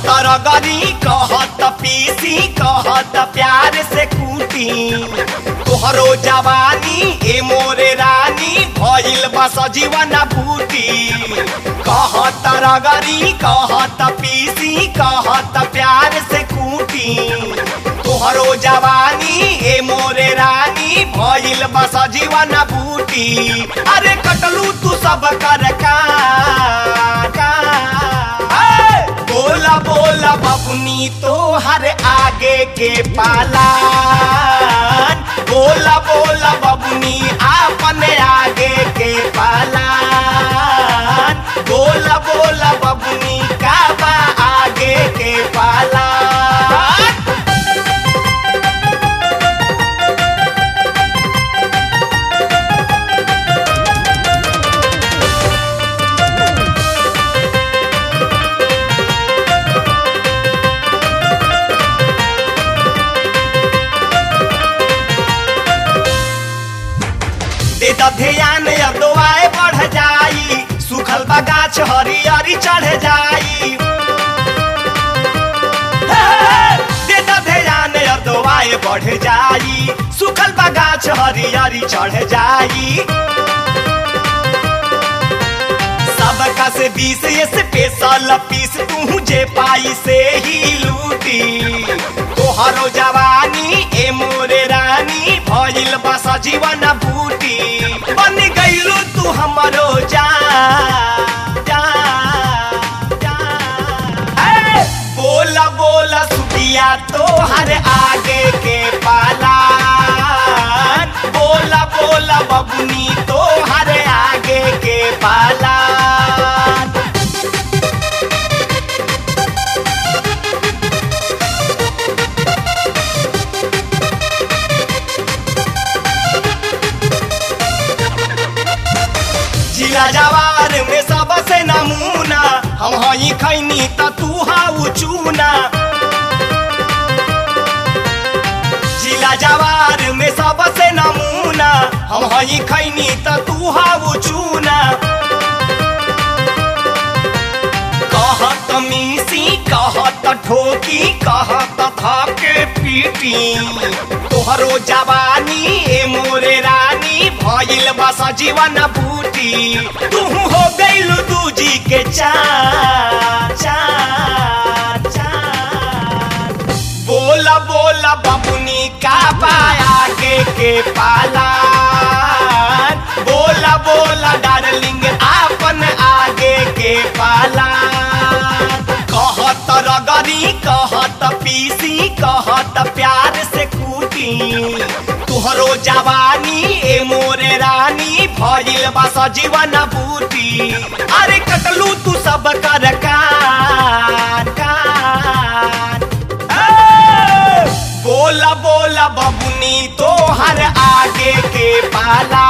रगरी कहत पीसी कहत प्यार से कूटी तोहरो जवानी ए मोरे रानी भइल बस जीवन बूटी कहत रगरी कहत पीसी कहत प्यार से कूटी तोहरो जवानी ए मोरे रानी भइल बस जीवन बूटी अरे कटलू तू सब कर का का ए, बोला बोला बबुनी तो हर आगे के पालान बोला बोला बबुनी आपन आगे के पालान बोला बोला बबुनी का बा आगे के पालान दे द ध्यान अगुआए बढ़ जाई सुखल बा गाछ हरियरी चढ़ जाई हे, दे द ध्यान अगुआए बढ़ जाई सुखल बा गाछ हरियरी चढ़ जाई सबका से बीस स्पेशल पीस तू जे पाई से ही लूटी तोहरो जवानी ए मोरे रानी भइल बस जीवन बूटी बन गइलू तू हमरो जान जान जान ए, बोला बोला सुखिया तोहर आगे के पालान बोला बोला बबुनी तोहर आगे के पालान जिला जवार में सबसे नमूना हम हई खैनी त तू हाउ चूना जिला जवार में सबसे नमूना हम हई खैनी त तू हाउ चूना कहत मीसी कहत ठोकी कहत थके पीटी तोहरो जवानी ए मोरे रानी भइल बस जीवन बूटी तू हो गइल दूजी के चार चार चार बोला बोला बबुनी का पाया के के पालान बोला बोला डार्लिंग आपन आगे के पालान कहत रगरी कहत पीसी कहत प्यार से कूटी तुहरो जवानी ए मोरे रानी भइल बस जीवन बूटी अरे कटलू तू सब कर कान कान ए, बोला बोला बबुनी तो हर आगे के पाला